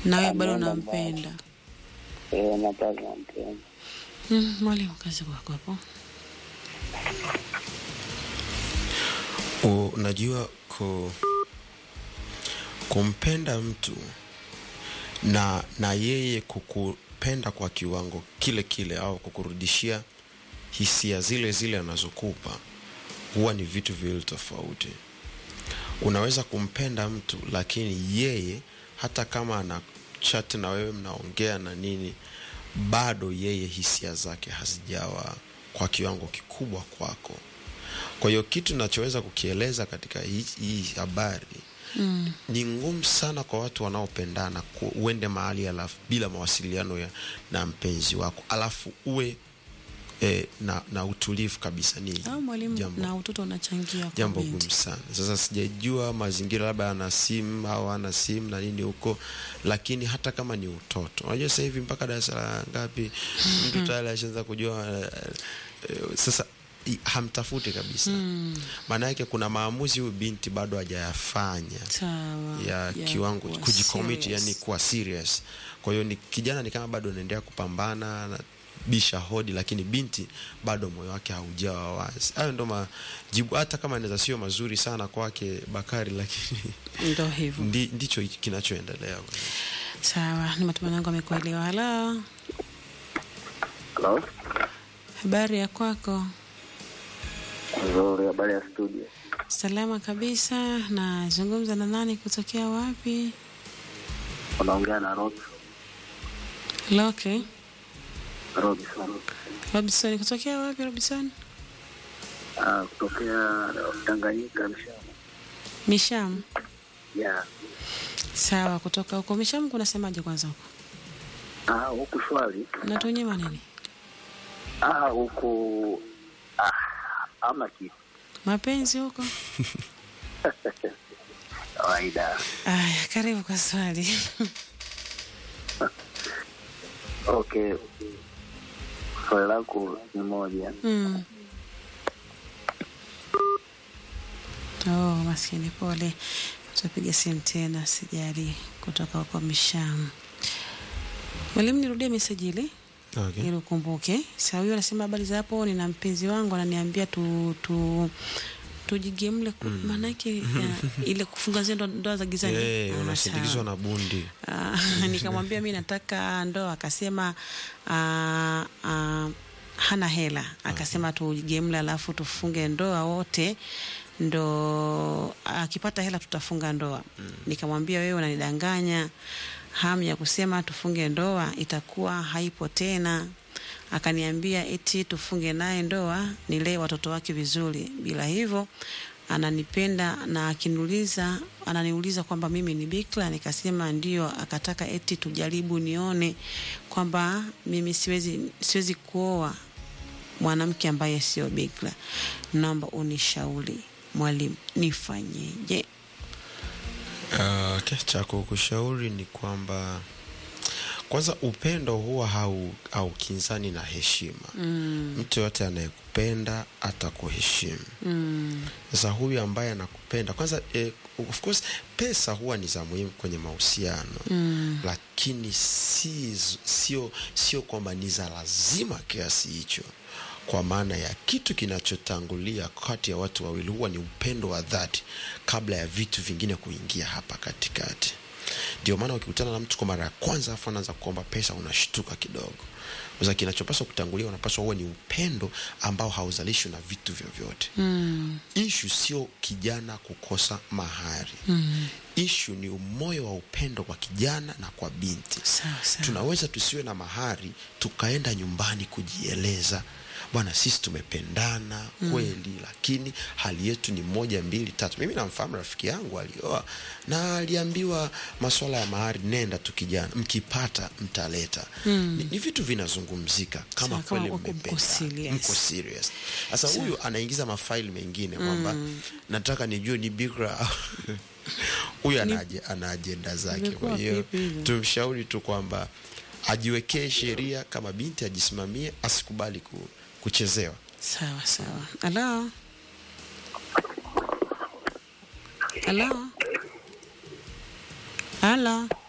nawe bado Ameenda unampenda. Eh, na bado nampenda. Mm, mwalimu, kazi kwako hapo. U- unajua ku, kumpenda mtu na na yeye kukupenda kwa kiwango kile kile au kukurudishia hisia zile zile anazokupa huwa ni vitu viwili tofauti unaweza kumpenda mtu lakini yeye hata kama ana chat na wewe mnaongea na nini bado yeye hisia zake hazijawa kwa kiwango kikubwa kwako kwa hiyo kitu nachoweza kukieleza katika hii hii habari mm. ni ngumu sana kwa watu wanaopendana ku- uende mahali alafu bila mawasiliano ya, na mpenzi wako alafu uwe eh, na, na utulivu kabisa ni Au mwalimu, jambo na utoto unachangia kwa jambo binti. gumu sana sasa sijajua mazingira labda ana simu au ana simu na nini huko lakini hata kama ni utoto unajua sasa hivi mpaka darasa la ngapi mtu tayari ashaanza kujua eh, eh, sasa i- hamtafuti kabisa maana yake kuna maamuzi huyu binti bado hajayafanya Sawa. ya kiwango kuwa kujikomiti serious. yani kuwa serious kwa hiyo ni kijana ni kama bado anaendelea kupambana na bisha hodi lakini binti bado moyo wake haujawa wazi hayo ndo majibu hata kama inaweza sio mazuri sana kwake bakari lakini Ndo hivyo. ndi, ndicho kinachoendelea Sawa, ni matumaini yangu amekuelewa. Halo, Hello? habari ya kwako? Nzuri, habari ya studio. Salama kabisa. Nazungumza na nani? Kutokea wapi? Unaongea na Rob Loke Robinson. Robinson. Kutokea wapi Robinson? Ah, kutokea Tanganyika Mshama. Misham. Yeah. Sawa, kutoka huko Misham kunasemaje kwanza huko? Ah, huku shwari. Natunyima nini? Ah, huku ah, ama kitu. Mapenzi huko? Kawaida. Aya, karibu kwa swali. Okay. Swali lako ni moja. mm. Oh, maskini pole. Tutapiga simu tena, sijali kutoka huko Misham. Mwalimu, nirudie meseji ile okay. ili ukumbuke. Sasa huyo anasema habari za hapo, nina mpenzi wangu ananiambia tu tu tujigemle mm. maanake ya, ile kufunga zile ndo- ndoa za gizani. hey, Ah, unasindikizwa sawa. na bundi Ah, nikamwambia mi nataka ndoa, akasema ah, ah, hana hela, akasema tujigemle, alafu tufunge ndoa wote, ndo akipata hela tutafunga ndoa. Nikamwambia wewe unanidanganya, hamu ya kusema tufunge ndoa itakuwa haipo tena. Akaniambia eti tufunge naye ndoa, nilee watoto wake vizuri, bila hivyo ananipenda na akiniuliza ananiuliza kwamba mimi ni bikra, nikasema ndio. Akataka eti tujaribu nione kwamba mimi siwezi siwezi kuoa mwanamke ambaye sio bikra. Naomba unishauri mwalimu, nifanyeje? Uh, okay, cha kukushauri ni kwamba kwanza upendo huwa hau haukinzani na heshima Mm, mtu yoyote anayekupenda atakuheshimu mm, sasa huyu ambaye anakupenda kwanza eh, of course pesa huwa ni za muhimu kwenye mahusiano mm, lakini si, sio sio kwamba ni za lazima kiasi hicho kwa maana ya kitu kinachotangulia kati ya watu wawili huwa ni upendo wa dhati kabla ya vitu vingine kuingia hapa katikati ndio maana ukikutana na mtu kwa mara ya kwanza afu anaanza kuomba pesa unashtuka kidogo sasa kinachopaswa kutangulia unapaswa huwe ni upendo ambao hauzalishwi na vitu vyovyote mm, ishu sio kijana kukosa mahari mm. ishu ni moyo wa upendo kwa kijana na kwa binti Sawa sawa. tunaweza tusiwe na mahari tukaenda nyumbani kujieleza bwana sisi tumependana kweli lakini hali yetu ni moja mbili tatu mimi namfahamu rafiki yangu alioa na aliambiwa maswala ya mahari nenda tu kijana mkipata mtaleta Mm. ni, ni vitu vinazungumzika kama Sawa, kama kweli uko- mko mmependana serious. mko serious sasa huyu anaingiza mafaili mengine kwamba nataka nijue ni bikra au- huyu ana aje- ana ajenda zake Imekuwa kwa hiyo vipi hilo? tumshauri tu kwamba ajiwekee sheria kama binti ajisimamie asikubali ku, kuchezewa Sawa sawa. Halo, halo, halo.